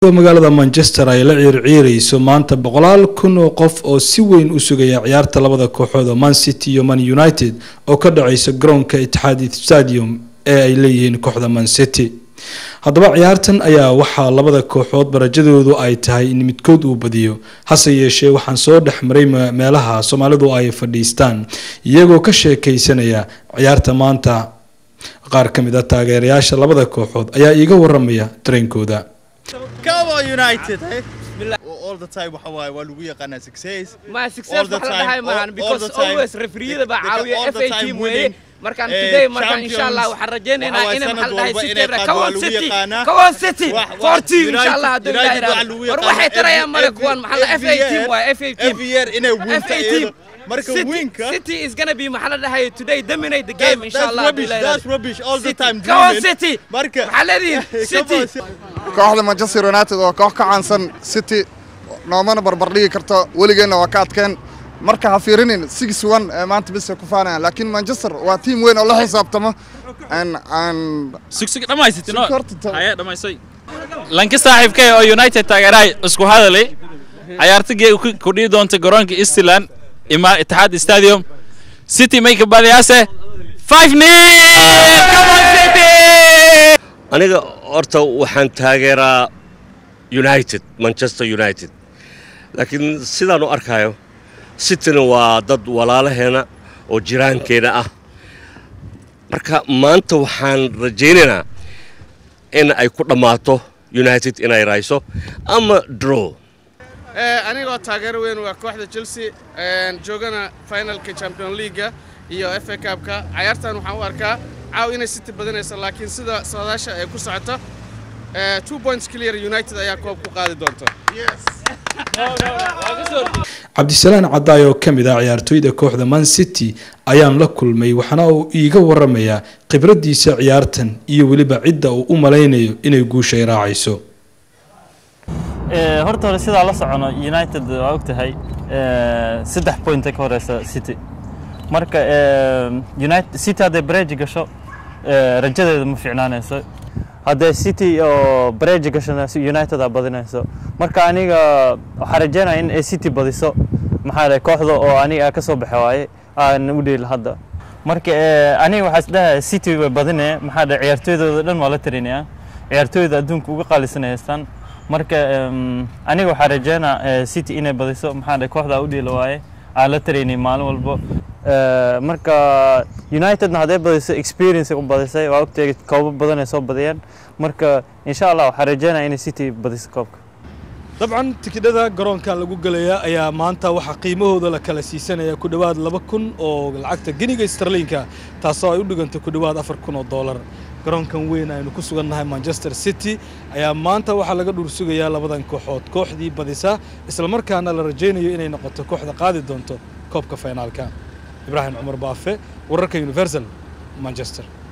magaalada manchester ay la ciirciirayso maanta boqolaal kun oo qof oo si weyn u sugaya ciyaarta labada kooxood oo man city iyo man united oo ka dhacaysa garoonka itixaadi stadium ee ay leeyihiin kooxda man city haddaba ciyaartan ayaa waxaa labada kooxood barajadoodu ay tahay in midkood uu badiyo hase yeeshee waxaan soo dhex maray meelaha soomaalidu ay fadhiistaan iyagoo ka sheekaysanaya ciyaarta maanta qaar ka mid a taageerayaasha labada kooxood ayaa iiga waramaya dareenkooda Come on United, hey? All the time waxa waaye waa lagu yaqaanaa success. ما All success the wax la time, dhahay all- maahan all because the time. always refereeda baa They- they caawiya all the FA time team winning. weeye markaan Eh, today markaan insha champions. Allah waxaan rajaynaynaa Waxa waaye inay sanad maxaa la dhahay walba City inay qaado waa kawan lagu City yaqaanaa. kawan City Wax- wax- for team insha United- Allah hadduu United ilaahay waxaa yidhaahdo lagu war yaqaanaa waxay tarayaan male every- kuwan maxaa la every FA team year- waa FA team every year inay winta FA team iyada. Marka City- winka City is gonna be maxaa la dhahay today dominate the game That's- insha that's Allah hadduu rubbish, ilaahay that's yidhaahdo. rubbish all the City. time Kawan dreaming. City Marka maxaa leedihiin Come City on, kooxda manchester united waa koox ka caansan city noomana barbardhigi karto weligeenna waa ka adkeen marka ha fiirinin six one ee maanta bisa ku faanayaan laakiin manchester waa tiim weyn oo la xisaabtamo aan aan sugsug dhammaysatay no Sug horta ta- haya dhammaysay lanka saaxiibkay oo united taageerahay isku hadalay ciyaartagii ku dhihi doonta garoonka eastland ima itixaad stadium city may ka badiyaase five nil come on city aniga horta waxaan taageeraa united manchester united laakiin sidaan u arkayo cityna waa dad walaalaheena oo jiraankeena ah marka maanta waxaan rajaynaynaa in ay ku dhammaato united inay rayso ama draw anigoo taageero weyn waa kooxda chelsea een, joogana finalka champion leaguea iyo f a cupka cayaartan waxaan u arkaa caaw inay city badanaysa laakiin sida saadaasha ay ku socoto eh, two points clear united ayaa koob ku qaadi doonta cabdisalaan cadaay oo ka mid ah ciyaartooyda kooxda man city ayaan la kulmay waxaana uu iiga waramayaa khibraddiisa ciyaartan iyo weliba cidda uu u malaynayo inay guushay raacayso Ee, horta hore sidaa la socono united waa ogtahay ee, saddex point ka horeysa city marka ee, united city hadday breji gasho ee, rajadeeda ma fiicnaanayso hadday city oo breji gashona united aa badinayso marka aniga waxaa rajeynaya in ay city badiso maxaa dhahay kooxda oo aniga ka soo baxa waaye aan u dheeli hadda marka ee, aniga waxaa isdhahay city way badinaya maxaa dhahay ciyaartooydooda dhan waa la tarinaya ciyaartooyda adduunka uga qaalisan ay haystaan marka em, aniga waxaa rajeynaa eh, city inay badiso maxaa dhahay kooxda u dhiila waaye aan la taraynay maalin walbo Eh, marka unitedna hadday badiso experience u badisay waa ogtay koobo badan ay soo badiyeen marka insha allah waxaa rajeynaya inay city badiso koobka dabcan tikidhada garoonkan lagu gelaya ayaa maanta waxaa qiimahooda la kala siisanaya ku dhowaad laba kun oo lacagta geniga starlinka taasoo ay u dhiganta ku dhowaad afar kun oo doolar garoonkan weyn aynu ku sugannahay manchester city ayaa maanta waxaa laga dhuur sugayaa labadan kooxood kooxdii badisa islamarkaana la rajaynayo inay noqoto kooxda qaadi doonto koobka finaalka ibraahim cumar baafe wararka universal manchester